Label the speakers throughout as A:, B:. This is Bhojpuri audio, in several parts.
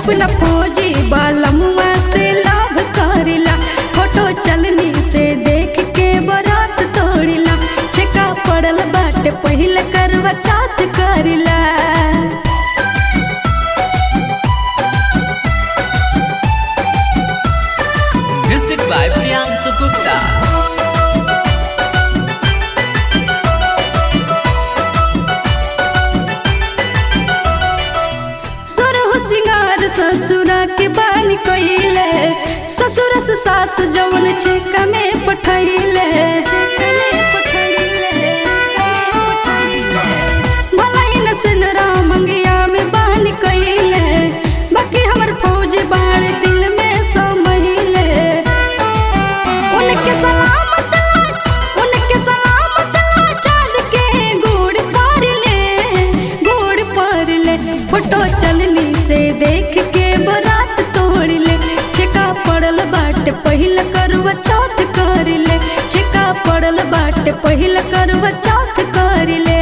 A: अपना फौजी बालमुआ से लाभ करिला फोटो चलनी से देख के बरात तोड़िला छेका पड़ल बाटे पहिल करवा चात करिला
B: Music by Priyansu Gupta.
A: सुरहु सिंगार ससुरा के बानी कइले ससुर से सास जवन छेका में पठैले भलाई न सिनरा मंगिया में बानी कइले बाकी हमर फौज बाण दिल में समहिले उनके सलामत ला उनके सलामत ला चाँद के गोड़ पार ले गोड़ पार ले फोटो चलनी से देख के बरात तोड़ ले छिका पड़ल बाट पहिल करवा चौथ कर ले छिका पड़ल बाट पहिल करवा चौथ कर ले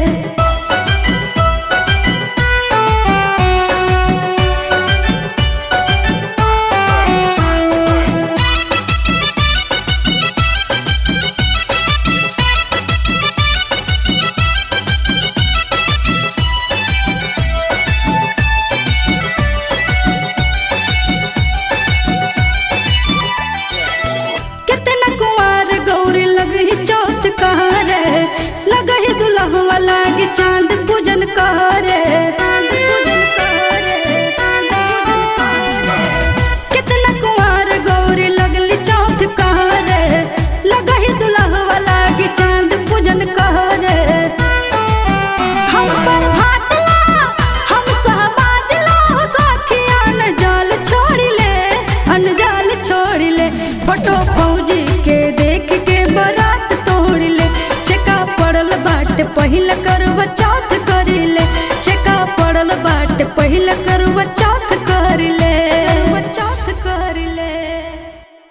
A: कितना कुंवार गौरी लगही चौथ कहरे लगही दुल्हवा लागे चांद पूजन करे कितना कुंवार गौरी लगली चौथ कहरे लगही दुल्हवा लागे चांद पूजन करे हम पर भात ला हम सहबाज ला हो साखिया न जाल छोड़ी ले अनजाल छोड़ी ले फोटो फौजी के देख के बरात तोड़ ले छेका पड़ल बाट पहिल करवा चौथ करी ले छेका पड़ल बाट पहिल